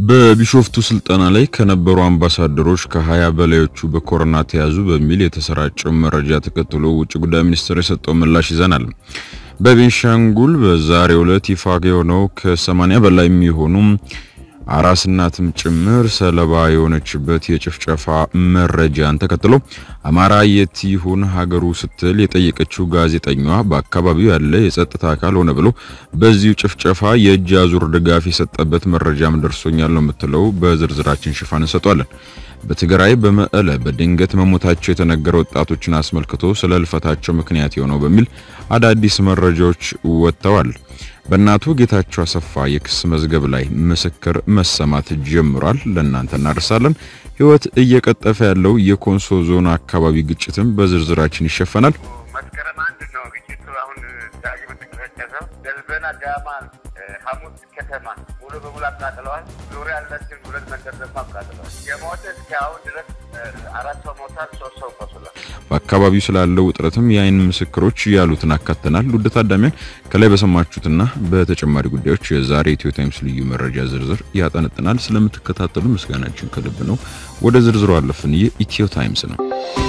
በቢሾፍቱ ስልጠና ላይ ከነበሩ አምባሳደሮች ከ20 በላዮቹ በኮሮና ተያዙ በሚል የተሰራጨው መረጃ ተከትሎ ውጭ ጉዳይ ሚኒስቴር የሰጠው ምላሽ ይዘናል። በቤንሻንጉል በዛሬው ዕለት ይፋ የሆነው ከ80 በላይ የሚሆኑ አራስ እናትም ጭምር ሰለባ የሆነችበት የጭፍጨፋ መረጃን ተከትሎ አማራ የት ይሁን ሀገሩ ስትል የጠየቀችው ጋዜጠኛዋ በአካባቢው ያለ የጸጥታ አካል ሆነ ብሎ በዚሁ ጭፍጨፋ የእጅ አዙር ድጋፍ የሰጠበት መረጃም ደርሶኛል ነው የምትለው። በዝርዝራችን ሽፋን እንሰጧለን። በትግራይ በመቀለ በድንገት መሞታቸው የተነገረ ወጣቶችን አስመልክቶ ስለ እልፈታቸው ምክንያት የሆነው በሚል አዳዲስ መረጃዎች ወጥተዋል። በእናቱ ጌታቸው አሰፋ የክስ መዝገብ ላይ ምስክር መሰማት ጀምሯል። ለእናንተ እናደርሳለን። ሕይወት እየቀጠፈ ያለው የኮንሶ ዞን አካባቢ ግጭትም በዝርዝራችን ይሸፈናል። መስከረም አንድ ነው ግጭቱ። አሁን ዳግም የተቀሰቀሰው ደልበና ዳማ ሐሙስ ከተማ ሙሉ በሙሉ አቃጥለዋል። ዙሪያ ያለችን ሁለት መንደር ደግሞ አቃጥለዋል። የሞተ እስከ አሁን ድረስ አራት ሰው ሞታል፣ ሶስት ሰው ቆስሏል። በአካባቢው ስላለው ውጥረትም የአይን ምስክሮች ያሉትን አካተናል። ውድ ታዳሚያን ከላይ በሰማችሁትና በተጨማሪ ጉዳዮች የዛሬ ኢትዮ ታይምስ ልዩ መረጃ ዝርዝር ያጠነጥናል። ስለምትከታተሉ ምስጋናችን ከልብ ነው። ወደ ዝርዝሩ አለፍን። ይህ ኢትዮ ታይምስ ነው።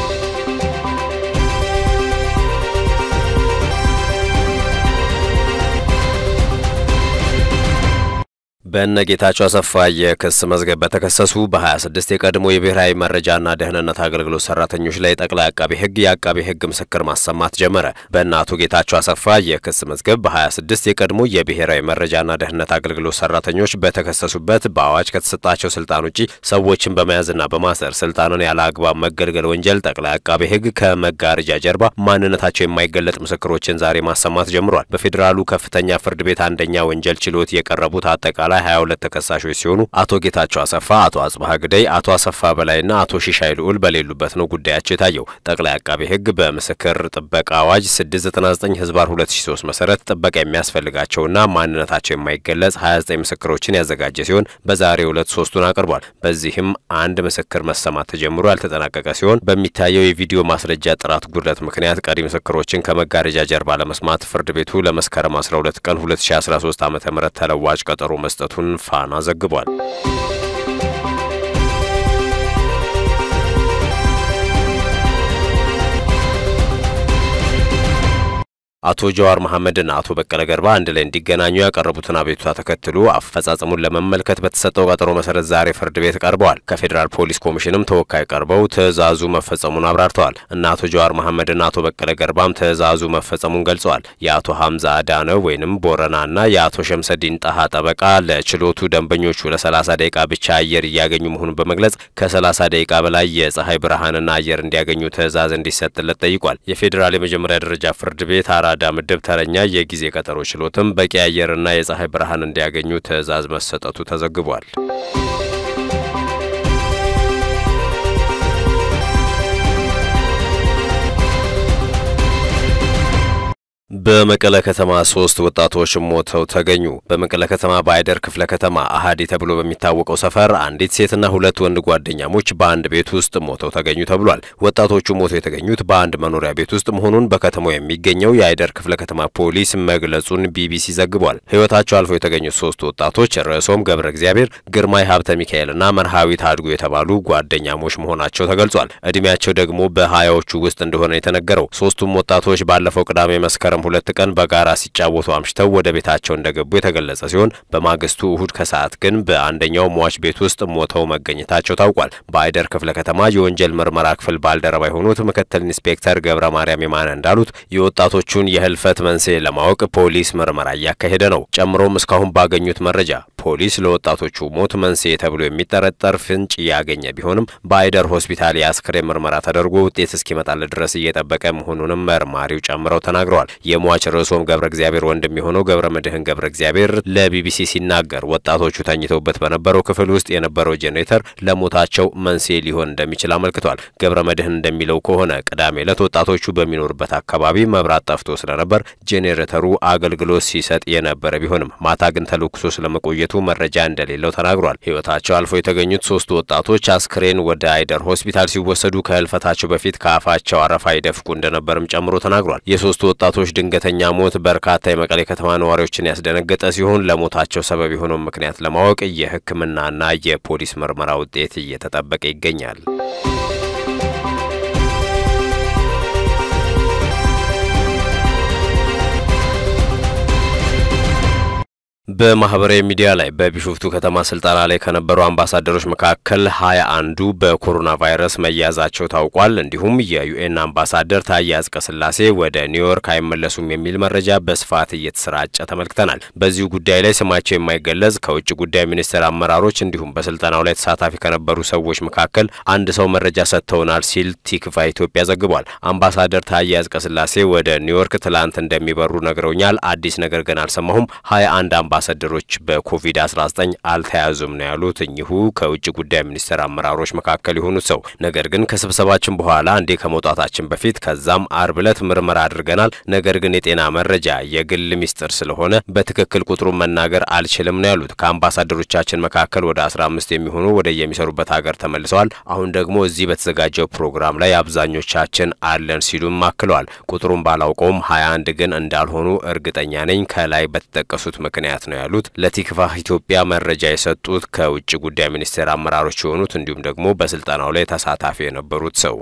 በእነ ጌታቸው አሰፋ የክስ መዝገብ በተከሰሱ በ26 የቀድሞ የብሔራዊ መረጃና ደህንነት አገልግሎት ሰራተኞች ላይ ጠቅላይ አቃቤ ሕግ የአቃቤ ሕግ ምስክር ማሰማት ጀመረ። በእነ አቶ ጌታቸው አሰፋ የክስ መዝገብ በ26 የቀድሞ የብሔራዊ መረጃና ደህንነት አገልግሎት ሰራተኞች በተከሰሱበት በአዋጅ ከተሰጣቸው ስልጣን ውጪ ሰዎችን በመያዝና በማሰር ስልጣንን ያለ አግባብ መገልገል ወንጀል ጠቅላይ አቃቤ ሕግ ከመጋረጃ ጀርባ ማንነታቸው የማይገለጥ ምስክሮችን ዛሬ ማሰማት ጀምሯል። በፌዴራሉ ከፍተኛ ፍርድ ቤት አንደኛ ወንጀል ችሎት የቀረቡት አጠቃላይ ላይ 22 ተከሳሾች ሲሆኑ አቶ ጌታቸው አሰፋ፣ አቶ አጽባህ ግደይ፣ አቶ አሰፋ በላይና አቶ ሺሻይ ልዑል በሌሉበት ነው ጉዳያቸው የታየው። ጠቅላይ አቃቤ ሕግ በምስክር ጥበቃ አዋጅ 699 ህዝባር 2003 መሰረት ጥበቃ የሚያስፈልጋቸውና ማንነታቸው የማይገለጽ 29 ምስክሮችን ያዘጋጀ ሲሆን በዛሬው ዕለት ሶስቱን አቅርቧል። በዚህም አንድ ምስክር መሰማት ተጀምሮ ያልተጠናቀቀ ሲሆን በሚታየው የቪዲዮ ማስረጃ ጥራት ጉድለት ምክንያት ቀሪ ምስክሮችን ከመጋረጃ ጀርባ ለመስማት ፍርድ ቤቱ ለመስከረም 12 ቀን 2013 ዓ.ም ተለዋጭ ቀጠሮ መስጠት ቱን ፋና ዘግቧል። አቶ ጀዋር መሐመድና አቶ በቀለ ገርባ አንድ ላይ እንዲገናኙ ያቀረቡትን አቤቱታ ተከትሎ አፈጻጸሙን ለመመልከት በተሰጠው ቀጠሮ መሰረት ዛሬ ፍርድ ቤት ቀርበዋል። ከፌዴራል ፖሊስ ኮሚሽንም ተወካይ ቀርበው ትዕዛዙ መፈጸሙን አብራርተዋል። እና አቶ ጀዋር መሐመድና አቶ በቀለ ገርባም ትዕዛዙ መፈጸሙን ገልጸዋል። የአቶ ሀምዛ አዳነ ወይንም ቦረናና የአቶ ሸምሰዲን ጣሃ ጠበቃ ለችሎቱ ደንበኞቹ ለ30 ደቂቃ ብቻ አየር እያገኙ መሆኑን በመግለጽ ከ30 ደቂቃ በላይ የፀሐይ ብርሃንና አየር እንዲያገኙ ትዕዛዝ እንዲሰጥለት ጠይቋል። የፌዴራል የመጀመሪያ ደረጃ ፍርድ ቤት አራዳ ምድብ ተረኛ የጊዜ ቀጠሮ ችሎትም በቂ አየርና የፀሐይ ብርሃን እንዲያገኙ ትዕዛዝ መሰጠቱ ተዘግቧል። በመቀለ ከተማ ሶስት ወጣቶች ሞተው ተገኙ። በመቀለ ከተማ በአይደር ክፍለ ከተማ አሃዲ ተብሎ በሚታወቀው ሰፈር አንዲት ሴትና ሁለት ወንድ ጓደኛሞች በአንድ ቤት ውስጥ ሞተው ተገኙ ተብሏል። ወጣቶቹ ሞተው የተገኙት በአንድ መኖሪያ ቤት ውስጥ መሆኑን በከተማው የሚገኘው የአይደር ክፍለ ከተማ ፖሊስ መግለጹን ቢቢሲ ዘግቧል። ሕይወታቸው አልፎ የተገኙት ሶስት ወጣቶች ርዕሶም ገብረ እግዚአብሔር፣ ግርማይ ሀብተ ሚካኤልና መርሃዊት አድጉ የተባሉ ጓደኛሞች መሆናቸው ተገልጿል። እድሜያቸው ደግሞ በሀያዎቹ ውስጥ እንደሆነ የተነገረው ሶስቱም ወጣቶች ባለፈው ቅዳሜ መስከረም ሁለት ቀን በጋራ ሲጫወቱ አምሽተው ወደ ቤታቸው እንደገቡ የተገለጸ ሲሆን በማግስቱ እሁድ ከሰዓት ግን በአንደኛው ሟች ቤት ውስጥ ሞተው መገኘታቸው ታውቋል። በአይደር ክፍለ ከተማ የወንጀል ምርመራ ክፍል ባልደረባ የሆኑት ምክትል ኢንስፔክተር ገብረ ማርያም የማነ እንዳሉት የወጣቶቹን የህልፈት መንስኤ ለማወቅ ፖሊስ ምርመራ እያካሄደ ነው። ጨምሮም እስካሁን ባገኙት መረጃ ፖሊስ ለወጣቶቹ ሞት መንስኤ ተብሎ የሚጠረጠር ፍንጭ ያገኘ ቢሆንም በአይደር ሆስፒታል የአስክሬን ምርመራ ተደርጎ ውጤት እስኪመጣለት ድረስ እየጠበቀ መሆኑንም መርማሪው ጨምረው ተናግረዋል። የሟች ርዕሶም ገብረ እግዚአብሔር ወንድም የሆነው ገብረ መድህን ገብረ እግዚአብሔር ለቢቢሲ ሲናገር ወጣቶቹ ተኝተውበት በነበረው ክፍል ውስጥ የነበረው ጄኔሬተር ለሞታቸው መንስኤ ሊሆን እንደሚችል አመልክቷል። ገብረ መድህን እንደሚለው ከሆነ ቅዳሜ ዕለት ወጣቶቹ በሚኖሩበት አካባቢ መብራት ጠፍቶ ስለነበር ጄኔሬተሩ አገልግሎት ሲሰጥ የነበረ ቢሆንም ማታ ግን ተለኩሶ ስለመቆየቱ መረጃ እንደሌለው ተናግሯል። ሕይወታቸው አልፎ የተገኙት ሶስቱ ወጣቶች አስክሬን ወደ አይደር ሆስፒታል ሲወሰዱ ከህልፈታቸው በፊት ከአፋቸው አረፋ ይደፍቁ እንደነበርም ጨምሮ ተናግሯል። የሶስቱ ወጣቶች ድንገ ድንገተኛ ሞት በርካታ የመቀሌ ከተማ ነዋሪዎችን ያስደነገጠ ሲሆን ለሞታቸው ሰበብ የሆነው ምክንያት ለማወቅ የሕክምናና የፖሊስ ምርመራ ውጤት እየተጠበቀ ይገኛል። በማህበራዊ ሚዲያ ላይ በቢሾፍቱ ከተማ ስልጠና ላይ ከነበሩ አምባሳደሮች መካከል ሀያ አንዱ በኮሮና ቫይረስ መያዛቸው ታውቋል። እንዲሁም የዩኤን አምባሳደር ታዬ አጽቀሥላሴ ወደ ኒውዮርክ አይመለሱም የሚል መረጃ በስፋት እየተሰራጨ ተመልክተናል። በዚሁ ጉዳይ ላይ ስማቸው የማይገለጽ ከውጭ ጉዳይ ሚኒስቴር አመራሮች እንዲሁም በስልጠናው ላይ ተሳታፊ ከነበሩ ሰዎች መካከል አንድ ሰው መረጃ ሰጥተውናል ሲል ቲክቫ ኢትዮጵያ ዘግቧል። አምባሳደር ታዬ አጽቀሥላሴ ወደ ኒውዮርክ ትላንት እንደሚበሩ ነግረውኛል። አዲስ ነገር ግን አልሰማሁም። ሀያ አንድ አምባሳደሮች በኮቪድ-19 አልተያዙም ነው ያሉት እኚሁ ከውጭ ጉዳይ ሚኒስቴር አመራሮች መካከል የሆኑት ሰው። ነገር ግን ከስብሰባችን በኋላ እንዴ ከመውጣታችን በፊት ከዛም አርብ ዕለት ምርመራ አድርገናል። ነገር ግን የጤና መረጃ የግል ሚስጥር ስለሆነ በትክክል ቁጥሩን መናገር አልችልም ነው ያሉት። ከአምባሳደሮቻችን መካከል ወደ 15 የሚሆኑ ወደ የሚሰሩበት ሀገር ተመልሰዋል። አሁን ደግሞ እዚህ በተዘጋጀው ፕሮግራም ላይ አብዛኞቻችን አለን ሲሉም አክለዋል። ቁጥሩን ባላውቀውም 21 ግን እንዳልሆኑ እርግጠኛ ነኝ ከላይ በተጠቀሱት ምክንያት ነው ያሉት። ለቲክቫህ ኢትዮጵያ መረጃ የሰጡት ከውጭ ጉዳይ ሚኒስቴር አመራሮች የሆኑት እንዲሁም ደግሞ በስልጠናው ላይ ተሳታፊ የነበሩት ሰው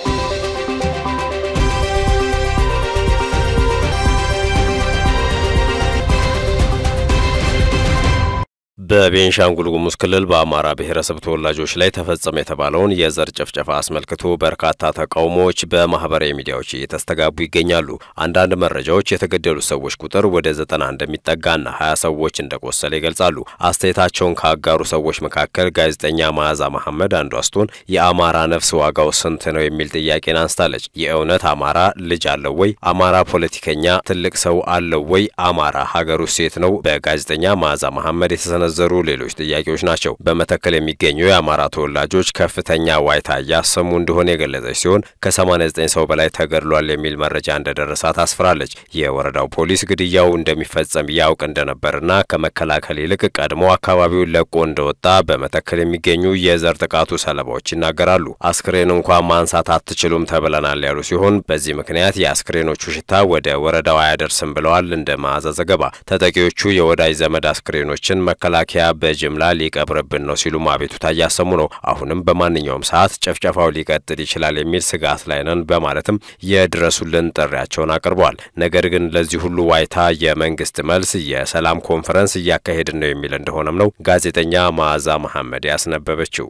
በቤንሻንጉል ጉሙዝ ክልል በአማራ ብሔረሰብ ተወላጆች ላይ ተፈጸመ የተባለውን የዘር ጭፍጨፋ አስመልክቶ በርካታ ተቃውሞዎች በማህበራዊ ሚዲያዎች እየተስተጋቡ ይገኛሉ። አንዳንድ መረጃዎች የተገደሉ ሰዎች ቁጥር ወደ ዘጠና እንደሚጠጋና ሀያ ሰዎች እንደቆሰለ ይገልጻሉ። አስተያየታቸውን ካጋሩ ሰዎች መካከል ጋዜጠኛ መዓዛ መሐመድ አንዷ ስትሆን የአማራ ነፍስ ዋጋው ስንት ነው የሚል ጥያቄን አንስታለች። የእውነት አማራ ልጅ አለው ወይ? አማራ ፖለቲከኛ ትልቅ ሰው አለው ወይ? አማራ ሀገሩ ሴት ነው? በጋዜጠኛ መዓዛ መሐመድ የተሰነ ዘሩ ሌሎች ጥያቄዎች ናቸው። በመተከል የሚገኙ የአማራ ተወላጆች ከፍተኛ ዋይታ እያሰሙ እንደሆነ የገለጸች ሲሆን ከ89 ሰው በላይ ተገድሏል የሚል መረጃ እንደደረሳት አስፍራለች። የወረዳው ፖሊስ ግድያው እንደሚፈጸም ያውቅ እንደነበርና ከመከላከል ይልቅ ቀድሞ አካባቢውን ለቆ እንደወጣ በመተከል የሚገኙ የዘር ጥቃቱ ሰለባዎች ይናገራሉ። አስክሬን እንኳን ማንሳት አትችሉም ተብለናል ያሉ ሲሆን በዚህ ምክንያት የአስክሬኖቹ ሽታ ወደ ወረዳው አያደርስም ብለዋል። እንደ መዓዛ ዘገባ ተጠቂዎቹ የወዳጅ ዘመድ አስክሬኖችን መከላከያ በጅምላ ሊቀብርብን ነው ሲሉም አቤቱታ እያሰሙ ነው። አሁንም በማንኛውም ሰዓት ጭፍጨፋው ሊቀጥል ይችላል የሚል ስጋት ላይ ነን በማለትም የድረሱልን ጥሪያቸውን አቅርበዋል። ነገር ግን ለዚህ ሁሉ ዋይታ የመንግስት መልስ የሰላም ኮንፈረንስ እያካሄድን ነው የሚል እንደሆነም ነው ጋዜጠኛ መዓዛ መሐመድ ያስነበበችው።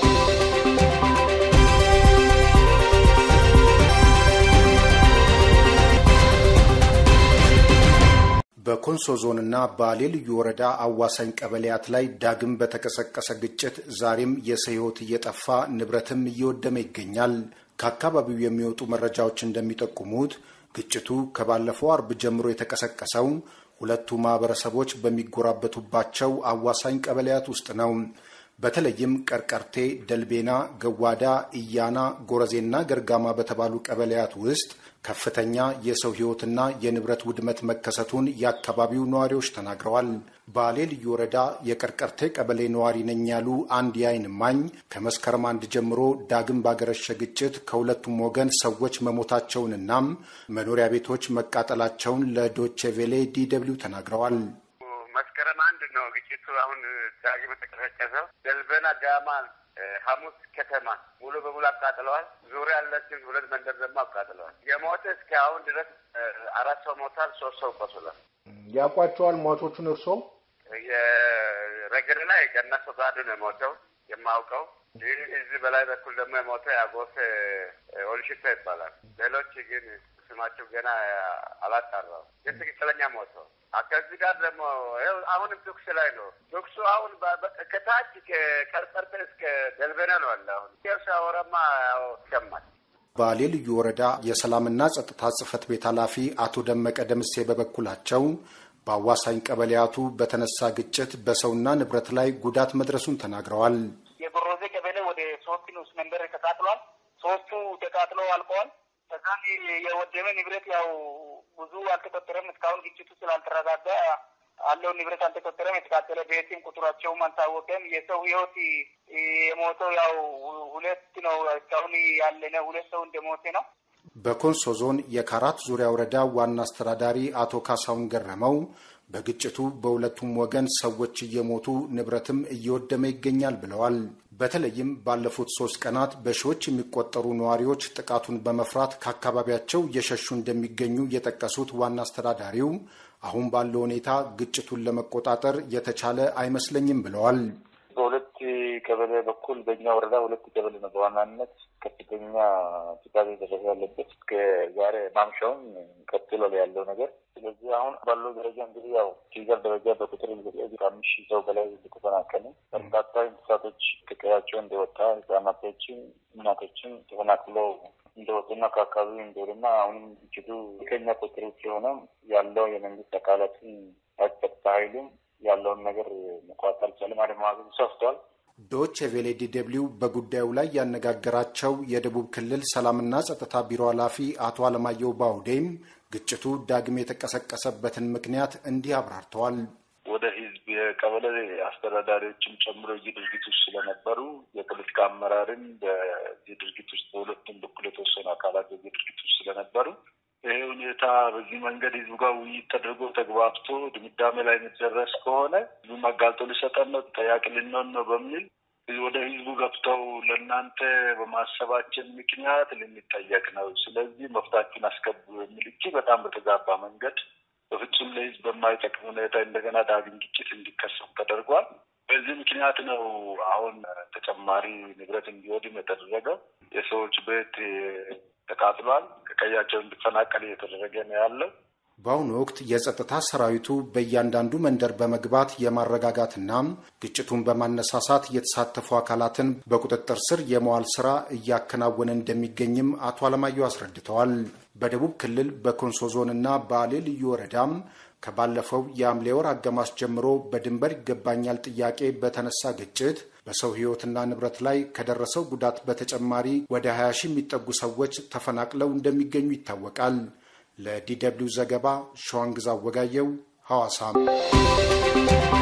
በኮንሶ ዞንና ባሌ ልዩ ወረዳ አዋሳኝ ቀበሌያት ላይ ዳግም በተቀሰቀሰ ግጭት ዛሬም የሰው ሕይወት እየጠፋ ንብረትም እየወደመ ይገኛል። ከአካባቢው የሚወጡ መረጃዎች እንደሚጠቁሙት ግጭቱ ከባለፈው አርብ ጀምሮ የተቀሰቀሰው ሁለቱ ማህበረሰቦች በሚጎራበቱባቸው አዋሳኝ ቀበሌያት ውስጥ ነው። በተለይም ቀርቀርቴ፣ ደልቤና፣ ገዋዳ፣ እያና፣ ጎረዜና ገርጋማ በተባሉ ቀበሌያት ውስጥ ከፍተኛ የሰው ሕይወትና የንብረት ውድመት መከሰቱን የአካባቢው ነዋሪዎች ተናግረዋል። ባሌ ልዩ ወረዳ የቀርቀርቴ ቀበሌ ነዋሪ ነኝ ያሉ አንድ የዓይን እማኝ ከመስከረም አንድ ጀምሮ ዳግም ባገረሸ ግጭት ከሁለቱም ወገን ሰዎች መሞታቸውንና መኖሪያ ቤቶች መቃጠላቸውን ለዶቼ ቬሌ ዲ ደብልዩ ተናግረዋል። መስከረም አንድ ነው ግጭቱ አሁን ዳግም የተቀሰቀሰው። ደልበና ጋማን ሐሙስ ከተማ ሙሉ በሙሉ አቃጥለዋል። ዙሪያ ያለችን ሁለት መንደር ደግሞ አቃጥለዋል። የሞተ እስከ አሁን ድረስ አራት ሰው ሞታል፣ ሶስት ሰው ቆስሏል። ያውቋቸዋል ሟቾቹን እርሶ? የረገድ ላይ ገነሶ ጋዱ ነው የሞተው የማውቀው። ይህ እዚህ በላይ በኩል ደግሞ የሞተ ያጎሰ ኦልሽታ ይባላል። ሌሎች ግን ስማቸው ገና አላጣራው ግን ትክክለኛ ሞተው ከዚህ ጋር ደግሞ አሁንም ቱክስ ላይ ነው። ቱክሱ አሁን ከታች ከቀርቀርተ እስከ ደልበና ነው አለ። አሁን ሲያወራማ ይሰማል። ባሌ ልዩ ወረዳ የሰላምና ጸጥታ ጽሕፈት ቤት ኃላፊ አቶ ደመቀ ደምሴ በበኩላቸው በአዋሳኝ ቀበሌያቱ በተነሳ ግጭት በሰውና ንብረት ላይ ጉዳት መድረሱን ተናግረዋል። የጎሮዜ ቀበሌ ወደ ሶስት ንዑስ መንበር ተቃጥሏል። ሶስቱ ተቃጥለው አልቀዋል። ከዛም የወደመ ንብረት ያው ብዙ አልተቆጠረም። እስካሁን ግጭቱ ስላልተረጋጋ አለው ንብረት አልተቆጠረም። የተቃጠለ ቤትም ቁጥራቸውም አልታወቀም። የሰው ሕይወት የሞተው ያው ሁለት ነው። እስካሁን ያለነ ሁለት ሰው እንደሞተ ነው። በኮንሶ ዞን የካራት ዙሪያ ወረዳ ዋና አስተዳዳሪ አቶ ካሳሁን ገረመው በግጭቱ በሁለቱም ወገን ሰዎች እየሞቱ ንብረትም እየወደመ ይገኛል ብለዋል። በተለይም ባለፉት ሶስት ቀናት በሺዎች የሚቆጠሩ ነዋሪዎች ጥቃቱን በመፍራት ከአካባቢያቸው እየሸሹ እንደሚገኙ የጠቀሱት ዋና አስተዳዳሪው አሁን ባለው ሁኔታ ግጭቱን ለመቆጣጠር የተቻለ አይመስለኝም ብለዋል። በሁለት ቀበሌ በኩል በእኛ ወረዳ ሁለት ቀበሌ ነው በዋናነት ከፍተኛ ጥቃት የደረሰ ያለበት እስከ ዛሬ ማምሻውን ቀጥሏል ያለው ነገር። ስለዚህ አሁን ባለው ደረጃ እንግዲህ ያው ፊገር ደረጃ በቁጥር ከአምስት ሺህ ሰው በላይ ተፈናቀለ። በርካታ እንስሳቶች ከቀያቸው እንደወጣ ህጻናቶችን፣ እናቶችን ተፈናቅለው እንደወጡና ከአካባቢው እንደወጡና አሁንም ግጭቱ ከኛ ቁጥር ውጭ የሆነ ያለው የመንግስት አካላትን ጸጥታ ኃይሉም ያለውን ነገር መቋጠር አልቻለም። አደማዘዙ ሰፍቷል። ዶች ቬሌ ዲ ደብልዩ በጉዳዩ ላይ ያነጋገራቸው የደቡብ ክልል ሰላምና ጸጥታ ቢሮ ኃላፊ አቶ አለማየሁ ባውዴም ግጭቱ ዳግም የተቀሰቀሰበትን ምክንያት እንዲህ አብራርተዋል። ወደ ህዝብ የቀበሌ አስተዳዳሪዎችም ጨምሮ እዚህ ድርጊት ውስጥ ስለነበሩ የፖለቲካ አመራርን በዚህ ድርጊት ውስጥ በሁለቱም በኩል የተወሰኑ አካላት በዚህ ድርጊት ውስጥ ስለነበሩ ይሄ ሁኔታ በዚህ መንገድ ህዝቡ ጋር ውይይት ተደርጎ ተግባብቶ ድምዳሜ ላይ የሚደረስ ከሆነ ህዝቡም አጋልጦ ሊሰጠን ነው፣ ተጠያቂ ልንሆን ነው በሚል ወደ ህዝቡ ገብተው ለእናንተ በማሰባችን ምክንያት ልንጠየቅ ነው፣ ስለዚህ መፍታችሁን አስገቡ የሚል እጅግ በጣም በተዛባ መንገድ በፍጹም ለህዝብ በማይጠቅም ሁኔታ እንደገና ዳግም ግጭት እንዲከሰት ተደርጓል። በዚህ ምክንያት ነው አሁን ተጨማሪ ንብረት እንዲወድም የተደረገው። የሰዎች ቤት ተቃጥሏል። ከቀያቸው እንዲፈናቀል እየተደረገ ነው ያለው። በአሁኑ ወቅት የጸጥታ ሰራዊቱ በእያንዳንዱ መንደር በመግባት የማረጋጋትና ግጭቱን በማነሳሳት የተሳተፉ አካላትን በቁጥጥር ስር የመዋል ስራ እያከናወነ እንደሚገኝም አቶ አለማየሁ አስረድተዋል። በደቡብ ክልል በኮንሶ ዞንና ባሌ ልዩ ወረዳም ከባለፈው የሐምሌ ወር አጋማሽ ጀምሮ በድንበር ይገባኛል ጥያቄ በተነሳ ግጭት በሰው ሕይወትና ንብረት ላይ ከደረሰው ጉዳት በተጨማሪ ወደ 20 ሺህ የሚጠጉ ሰዎች ተፈናቅለው እንደሚገኙ ይታወቃል። ለዲ ደብልዩ ዘገባ ሸዋንግዛ ወጋየው ሐዋሳም